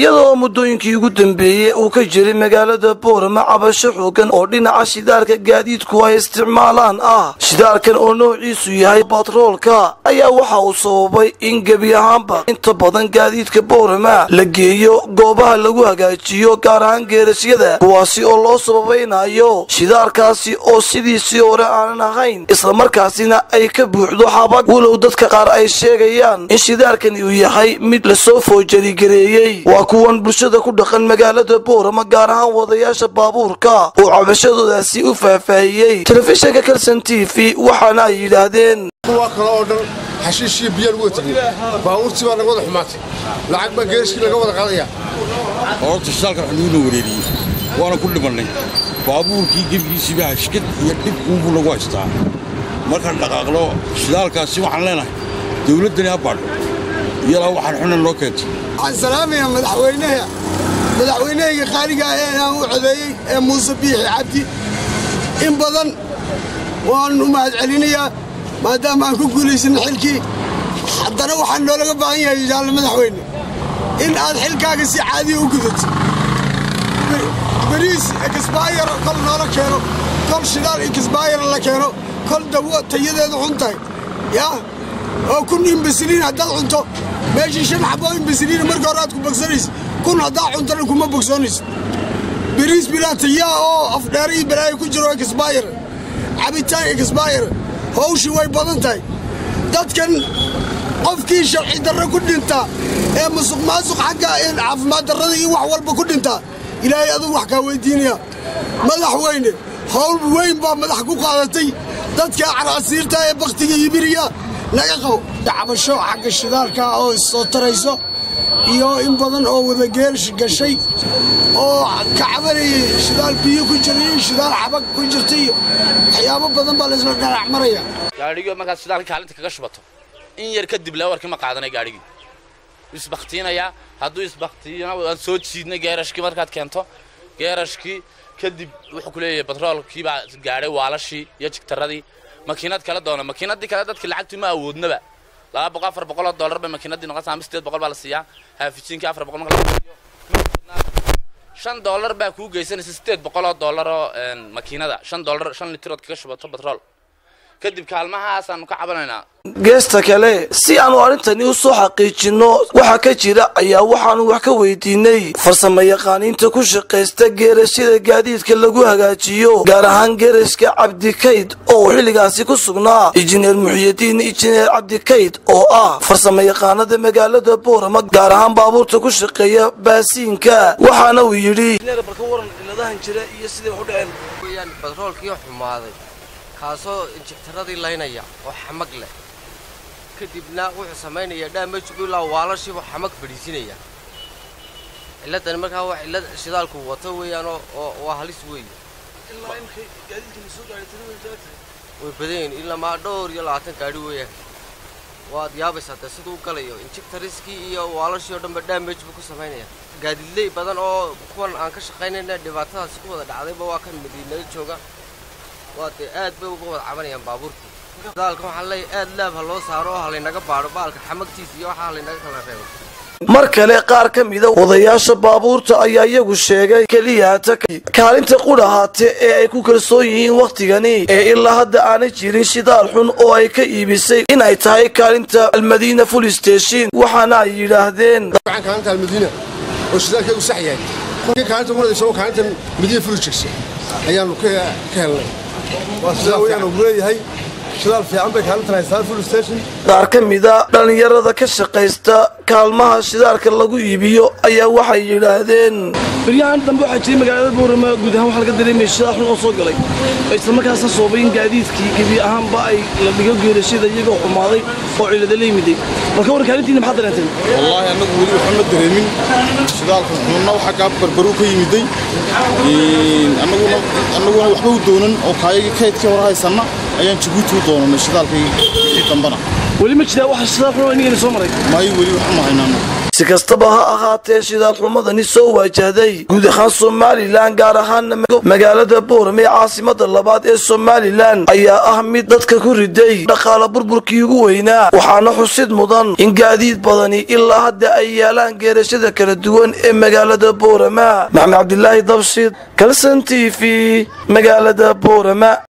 iyadoo muddooyinkii ugu dambeeyey uu ka jiray magaalada boorama cabasho xoogan oo dhinaca shidaalka gaadiidku ay isticmaalaan ah shidaalkan oo noociisu yahay batroolka ayaa waxa uu sababay in gebi ahaanba inta badan gaadiidka boorama la geeyo goobaha lagu hagaajiyo gaar ahaan geerasyada kuwaasi oo loo sababaynayo shidaalkaasi oo sidiisii hore aanan ahayn islamarkaasina ay ka buuxdo xabag walow dadka qaar ay sheegayaan in shidaalkani uu yahay mid lasoo foojarigareeyey waa kuwan bulshada ku dhaqan magaalada boorama gaar ahaan wadayaasha baabuurka oo cabashadoodaasi u faahfaahiyey telefishinka kalson t v waxaana ay yidhaahdeen kuwa kale oo dhan xashiishii biyaa lagu watagay baabuurtii baa naga wada xumaatay lacag baa geerishkii laga wada qaadaya horta shidaalkan waxaa nuuna wareeriyey waana ku dhimannay baabuurkii gebigiisiiba hashkad iyo dhib uunbuu lagu haystaa markaan dhaqaaqlo shidaalkaasi waxaan leenahay dawladdani ha baadho iyalaa waxaan xunan loo keentay waxaan salaamayaa madaxweynaha madaxweynahayga qaaliga ah ee aan u codeeyey ee muuse biixi cabdi in badan waan u mahadcelinayaa maadaama aan ku guulaysanna xilkii haddana waxaa noolaga baahan yahay jaalle madaxweyne in aad xilkaaga si caadiya u gudato bariis ekisbaayar kol noola keeno kol shidaal ekisbaayar la keeno kol dawo tayadeedu xun tahay yaa oo kun imbasiliin haddaad cunto meeshii shan xaboo imbasiliina marka hore aad ku bogsanaysa kun haddaa cuntana kuma bogsoonaysa bariis bilaa tayaa oo afdheere iyo balaayo ku jiro ekisbaayar cabitaan ekisbaayar hawshii way badan tahay dadkan qofkii sharci darro ku dhintaa ee musuq maasuq xagga caafimaad darrada iyo wax walba ku dhintaa ilaahay aduu wax kaa weyddiinaya madaxweyne hawl weyn baa madax ku qaadatay dadka caraasiirta ee bakhtiga yibiriya laga qabo dacbasho xagga shidaalka oo issoo tarayso iyo in badan oo wadageelsh gashay oo ka cabanayay shidaal biyo ku jira iyo shidaal xabag ku jirta iyo waxyaabo badan baa laysla dhanac maraya gaadhigii markaad shidaalka kaalinta kaga shubato in yar kadib laawarkii ma qaadanay gaadhigii isbakhtiinayaa hadduu isbakhtiina waan soo jiidnay geerashkii markaad keento geerashkii kadib wuxuu ku leeyahay batroolkii baa gaadhay waalashii iyo jigtaradii makiinad kala doona makiinadii kale dadka lacagtii ma awoodnaba laba boqol afar boqol oo dollar bay makiinadii noqonaysaa ama sideed boqol baa la siiyaa haafijiinkii afar boqol marka la siiyo shan dollar baa kuu geysanaysa sideed boqol oo dollar oo makiinada shan dollar shan litirood kaga shubato batrool kadib kaalmahaasaanu ka cabanaynaa geesta kale si aanu arrintani u soo xaqiijinno waxa ka jira ayaa waxaanu wax ka weydiinay farsamo yaqaaniinta ku shaqaysta geerashada gaadiidka lagu hagaajiyo gaar ahaan geerashka cabdikayd oo xilligaasi ku sugnaa injineer muxiyadiin injineer cabdikayd oo ah farsamo yaqaanada magaalada boorama gaar ahaan baabuurta ku shaqeeya baasiinka waxaana uu yidhi batroolkii xumaaday kaasoo injigtaradii laynaya oo xamag leh kadibna wuxuu samaynayaa dhaamajgu ilaa waalashiibuu xamag fadhiisinaya ciladani markaa waa cillad shidaalku wato weeyaan oo waa halis weeye way badan yihin ilamaa dhowr iyo labaatan gaadhi weeyaan waad yaabaysaa dee siduu u galayo injigtariskii iyo waalashii oo dhanba dhaamaj buu ku samaynaya gaadidley badan oo kuwan aan ka shaqaynayna dhibaatadaasi ku wada dhacdayba waa kan madiinada jooga waa dee aad bay uga wada cabanayaan baabuurkii shidaalka waxaan leeyahay aad laab ha loo saaro oo ha laynaga baadho baalka xamagtiisa iyo waxaa laynaga kala reebo mar kale qaar ka mida wadayaasha baabuurta ayaa iyagu sheegay keliyaata kaalinta qudhahaate ee ay ku kalsoon yihiin wakhtigani ee ilaa hadda aanay jirin shidaal xun oo ay ka iibisay in ay tahay kaalinta almadiina full station waxaana ay yidhaahdeen kaalinta almadiina oo shidaalkeegu sax yahay kolkii kaalinta muradaysa oo kaalinta madiina full jigsa ayaanu ka helnay waa sidaa weyaan uu leeyahay shidaal fiican bay kaalintan haystaan full station qaar ka mida dhallinyarada ka shaqaysta kaalmaha shidaalka lagu iibiyo ayaa waxay yidhaahdeen baryahan dambe waxaa jiray magaalada boorama guud ahaan waxaa laga dareemaya shidaal xun oo soo galay isla markaasna soobay in gaadiidkii gebi ahaanba ay la dhigo geerashada iyagoo xumaaday oo cilada la yimiday marka war kaalintiina maxaad dareenteen wallaahi annagu weli waxba ma dareemin shidaalka xunna waxaa kaa barbaruu ka yimiday annaguna annaguna waxba u doonan oo kaayagii kaydkii hore haysanna ayaan jabuuti u doonanay shidaalkii wixii dambana weli ma jiraa waxa shidaal xun oo inagana soo maray maayo weli waxma haynaa si kastaba ha ahaatee shidaal xumadani soo waajahday guud ahaan somalilan gaar ahaana magaalada boorame ee caasimada labaad ee somalilan ayaa ah mid dadka ku riday dhaqaala burburkii ugu weynaa waxaana xusid mudan in gaadiid badani ilaa hadda ay yaalaan geerashada kala duwan ee magaalada boorama maxamed cabdilaahi dabshid kalson t v magaalada boorama